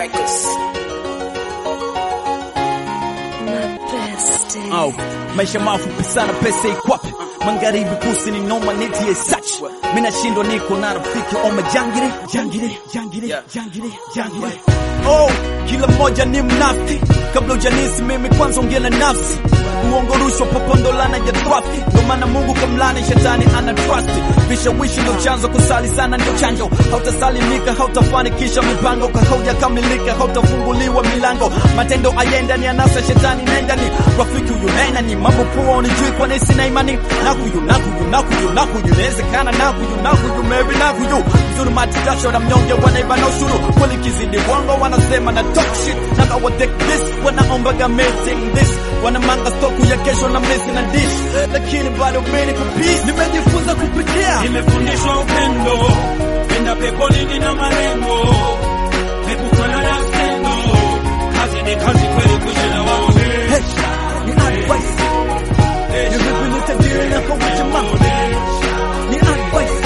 Records. Au, maisha mafupi sana, pesa ikwapi? Magharibi pusi ni noma, neti ye such. Mina shindwa niko na rafiki oma jangire jangire jangire Yeah. jangire jangire. Oh, kila mmoja ni mnafiki. Kabla ujanisi mimi kwanza ongea na nafsi. Uongo rushwa popondolana ya twafi. Ndio maana Mungu kamlani shetani ana trust. Vishawishi ndio chanzo, kusali sana ndio chanjo. Hautasalimika, hautafanikisha mipango, haujakamilika, hautafunguliwa milango. Matendo ayenda ni anasa, shetani nenda ni rafiki huyu nena ni mambo poa, unijui kwa nini sina imani na huyu na huyu na huyu na huyu, inawezekana na huyu na huyu, maybe na huyu mzuri matajasho na mnyonge wanaiba na ushuru, kweli kizidi wango wanasema na talk shit na kawa take this, wanaombaga meeting this, wanamanga stoku ya kesho na mesi na dish, lakini bado mimi niko peace, nimejifunza kupitia Nimefundishwa upendo, penda peponi nina malengo, epukana na skendo, kazi ni kazi kweli, kuja na waone Hey, ni advice ni vipi nitajiri na kwa jamaa ni advice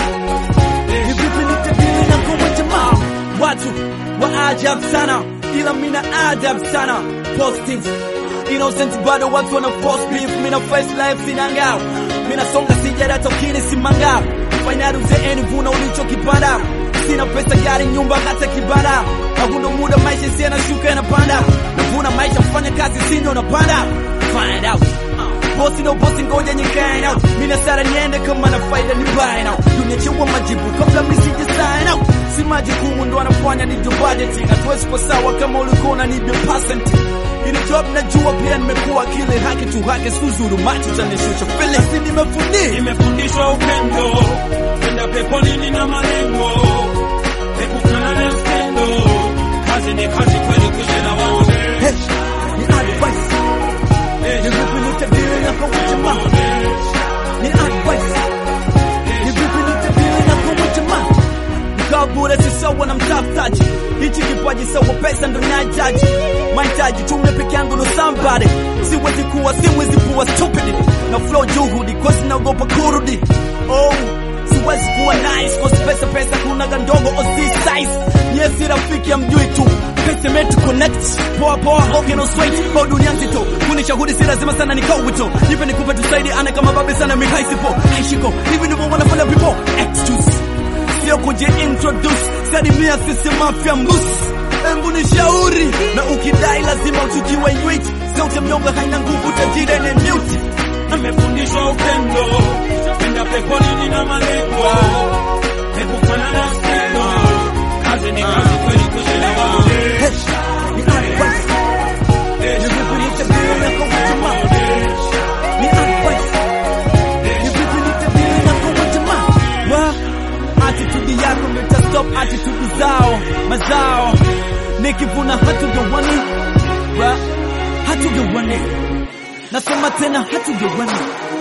ni vipi nitajiri na kwa jamaa watu wa ajabu sana ila mina ajabu sana postings innocent bado watu wana post beef mina face life sina ngao mina songa sijara tokini simanga fainali uzeeni vuna ulichokipanda sina pesa gari nyumba hata kibanda hakuna muda maisha si yanashuka yanapanda navuna maisha mfanya kazi sindo napanda find out bosi no bosi ngoja nyikae out mina sara niende kama na faida ni buy now dunia chua majibu kabla mnisije sign out si majukumu ndo anafanya ni do budgeting hatuwezi kwa sawa kama ulikuwa unanibia percent ili job najua pia nimekuwa kile haki tu haki suzuru macho chanishusha fele si nimefundii Nimefundishwa upendo, penda peponi nina malengo, epukana na skendo, kazi ni kazi kweli, kuja na waone Hey, ni advice ni vipi nitabiri na kwa jamaa ni advice ni vipi nitabiri na kwa jamaa Mkaa bure si sawa na mtafutaji hichi kipaji sawa pesa ndo nahitaji mahitaji tume peke yangu no somebody siwezi kuwa siwezi kuwa stupid na flow juhudi kosi naogopa kurudi oh siwezi kuwa nice kosi pesa pesa kuna gandogo o si size nyesi rafiki amjui tu pesa metu connect poa poa okay no sweat kwa dunia nzito kunishahudi si lazima sana nikao wito nipe nikupe tusaidi ana kama babe sana mihaisipo aishiko hivi ndivyo wanafanya people excuse sio kujiintroduce salimia sisi mafya mbus embu ni shauri na ukidai lazima uchukiwe wait sauti mnyonge haina nguvu tajiri ni mute Nimefundishwa upendo, penda peponi nina malengo, epukana na skendo, kazi ni kazi kweli, kuja na waone Hey, ni advice ni vipi nitabiri na kwa jamaa ni advice ni vipi nitabiri na kwa jamaa wa attitude yako ndio ita stop attitude zao mazao nikivuna hatugawani wa hatugawani nasema tena hatugawani